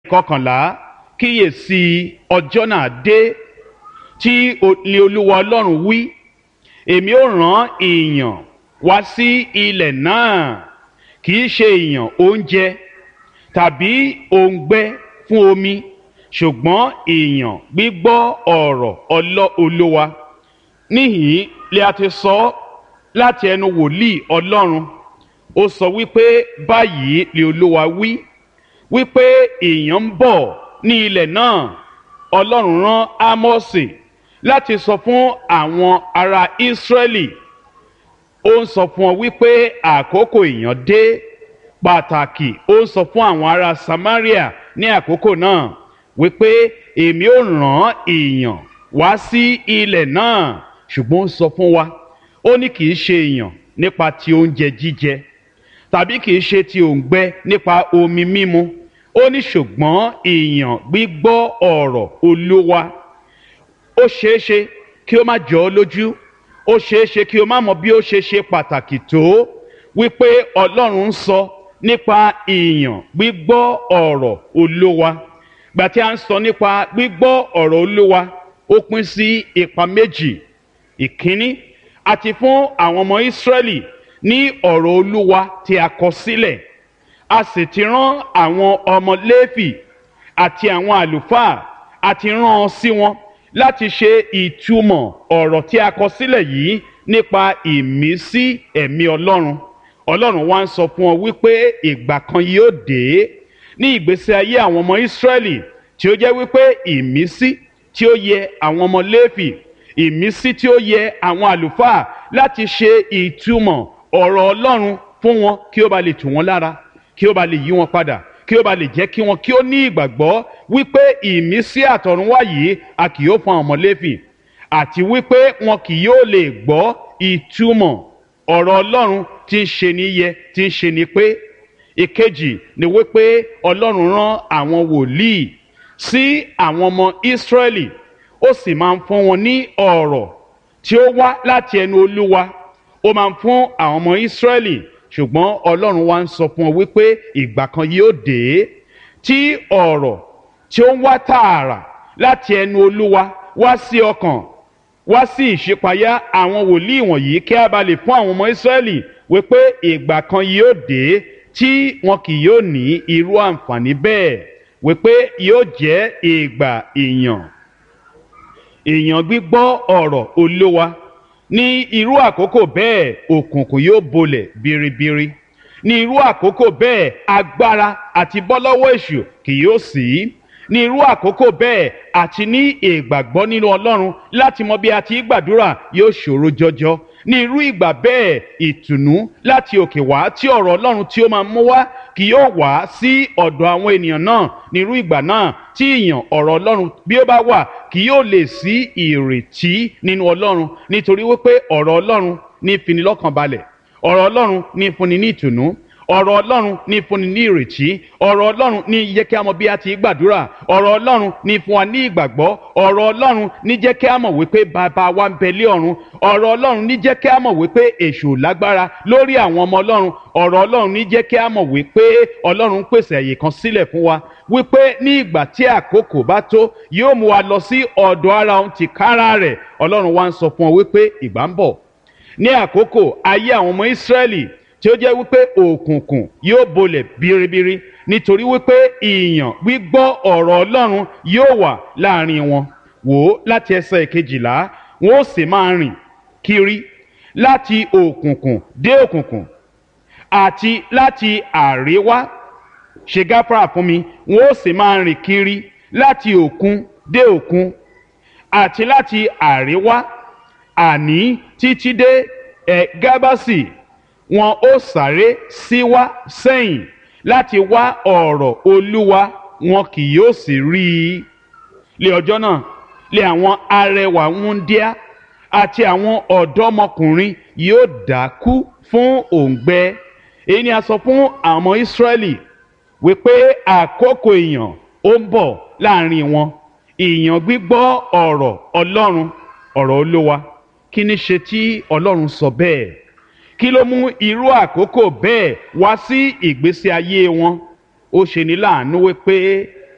kọkànlá kíyèsí ọjọ́ náà dé tí ni olúwa ọlọ́run wí èmi ó rán èèyàn wá sí ilẹ̀ náà kì í ṣe èèyàn oúnjẹ tàbí òǹgbẹ fún omi ṣùgbọ́n èèyàn gbígbọ́ ọ̀rọ̀ ọlọ́ olúwa níhìn lè a ti sọ láti ẹnu wòlíì ọlọ́run ó sọ wípé báyìí lè olúwa wí wípé èèyàn ń bọ̀ ní ilẹ̀ náà ọlọ́run rán ámọ́sì láti sọ fún àwọn ará ísírẹ́lì ó ń sọ fún ọ wípé àkókò èèyàn dé pàtàkì ó ń sọ fún àwọn ará samaria ní àkókò náà wípé èmi ò rán èèyàn wá sí ilẹ̀ náà ṣùgbọ́n ó sọ fún wa ó ní kì í ṣe èèyàn nípa ti oúnjẹ jíjẹ tàbí kì í ṣe ti òǹgbẹ nípa omi mímu ó ní ṣùgbọ́n èèyàn gbígbọ́ ọ̀rọ̀ olúwa ó ṣeé ṣe kí ó má jọ ọ́ lójú ó ṣeé ṣe kí o má mọ bí ó ṣe ṣe pàtàkì tó wípé ọlọ́run ń sọ nípa èèyàn gbígbọ́ ọ̀rọ̀ olúwa gbà tí a ń sọ nípa gbígbọ́ ọ̀rọ̀ olúwa ó pín sí ipa méjì ìkíní àti fún àwọn ọmọ ìsírẹ́lì ní ọ̀rọ̀ olúwa tí a kọ sílẹ̀ a sì ti rán àwọn ọmọ léfì àti àwọn àlùfáà àti rán ọ sí wọn láti ṣe ìtumọ̀ ọ̀rọ̀ tí a kọ sílẹ̀ yìí nípa ìmísí ẹ̀mí ọlọ́run ọlọ́run wá ń sọ fún ọ wípé ìgbà kan yóò dé ní ìgbésí ayé àwọn ọmọ ìsírẹ́lì tí ó jẹ́ wípé ìmísí tí ó yẹ àwọn ọmọ léfì ìmísí tí ó yẹ àwọn àlùfáà láti ṣe ìtumọ̀ ọ̀rọ̀ ọlọ́run fún wọn kí ó ba lè tù wọ́n lára kí ó ba lè yí wọn padà kí ó ba lè jẹ́ kí wọn kí ó ní ìgbàgbọ́ wípé ìmísí àtọ̀runwá yìí a kì yóò fún àwọn ọmọ léfì àti wípé wọn kì yóò lè gbọ́ ìtumọ̀ ọ̀rọ̀ ọlọ́run tí ń ṣe ní yẹ tí ń ṣe ní pé ìkejì ni wípé ọlọ́run rán àwọn wòlíì sí àwọn ọmọ ìsírẹ́lì ó sì máa ń fún wọn ní ọ̀rọ̀ tí ó wá láti ẹnu olúwa ó máa ń fún àwọn ọmọ ìsírẹ́lì ṣùgbọ́n ọlọ́run wá ń sọ fún ọ wípé ìgbà kan yóò dé tí ọ̀rọ̀ tí ó ń wá tààrà láti ẹnu olúwa wá sí ọkàn wá sí ìṣípayá àwọn wòlíì wọ̀nyí kí a bá lè fún àwọn ọmọ ìsírẹ́lì wípé ìgbà kan yóò dé tí wọn kì yóò ní irú àǹfààní bẹ́ẹ̀ wípé yóò jẹ́ ìgbà ìyàn èèyàn gbígbọ́ ọ̀rọ̀ olówa ní irú àkókò bẹ́ẹ̀ òkùnkùn yóò bolẹ̀ biribiri ní irú àkókò bẹ́ẹ̀ agbára àti bọ́lọ́wọ́ èṣù kì yóò sí ní irú àkókò bẹ́ẹ̀ àti ní ìgbàgbọ́ nínú ọlọ́run láti mọ bí a ti gbàdúrà yóò ṣòro jọjọ ní irú ìgbà bẹ́ẹ̀ ìtùnú láti òkè wá tí ọ̀rọ̀ ọlọ́run tí ó máa mú wá kì yóò wá sí ọ̀dọ̀ àwọn ènìyàn náà ní irú ìgbà náà tí ìyàn ọ̀rọ̀ ọlọ́run bí ó bá wà kì yóò lè sí ìrètí nínú ọlọ́run nítorí wípé ọ̀rọ̀ ọlọ́run ní finilọ́kàn balẹ̀ ọ̀rọ̀ ọlọ́run ní fúnni ní ìtùnú ọ̀rọ̀ ọlọ́run ní fúnni ní ìrètí ọ̀rọ̀ ọlọ́run ní jẹ́ kí a mọ̀ bí a ti gbàdúrà ọ̀rọ̀ ọlọ́run ní fún wa ní ìgbàgbọ́ ọ̀rọ̀ ọlọ́run ní jẹ́ kí a mọ̀ wípé bàbá wa ń bẹ lé ọ̀run ọ̀rọ̀ ọlọ́run ní jẹ́ kí a mọ̀ wípé èṣù lágbára lórí àwọn ọmọ ọlọ́run ọ̀rọ̀ ọlọ́run ní jẹ́ kí a mọ̀ wípé ọlọ́run pèsè àyè kan sílẹ̀ fún wa wípé ní ìgbà tí àkókò bá tó yóò mú wa lọ sí ọ̀dọ̀ ara òun tìkára rẹ̀ ọlọ́run wa ń sọ fún ọ wípé ìgbà ń bọ̀ ní àkókò ayé àwọn ọmọ ìsírẹ́lì tí ó jẹ́ wípé òkùnkùn yóò bolẹ̀ biribiri nítorí wípé ìyàn gbígbọ́ ọ̀rọ̀ ọlọ́run yóò wà láàrin wọn wò ó láti ẹsẹ̀ kejìlá wọn ó sì máa rìn kiri láti òkùnkùn dé òkùnkùn àti láti àríwá ṣe gáfárà fún mi wọn ó sì máa rìn kiri láti òkun dé òkun àti láti àríwá àní títí dé ẹ̀ gábàsì wọn ó sáré síwá sẹ́yìn láti wá ọ̀rọ̀ olúwa wọn kì yóò sì rí i. lé ọjọ́ náà lé àwọn arẹwà wúndíá àti àwọn ọ̀dọ́mọkùnrin yóò dákú fún òǹgbẹ. èyí ni a sọ fún àwọn ọmọ ìsírẹ́lì wípé àkókò ìyàn ó ń bọ̀ láàrin wọn ìyàn gbígbọ́ ọ̀rọ̀ ọlọ́run ọ̀rọ̀ olúwa kí ni ṣe tí ọlọ́run sọ bẹ́ẹ̀ kí ló mú irú àkókò bẹ́ẹ̀ wá sí ìgbésí ayé wọn ó ṣe ní láàánú wípé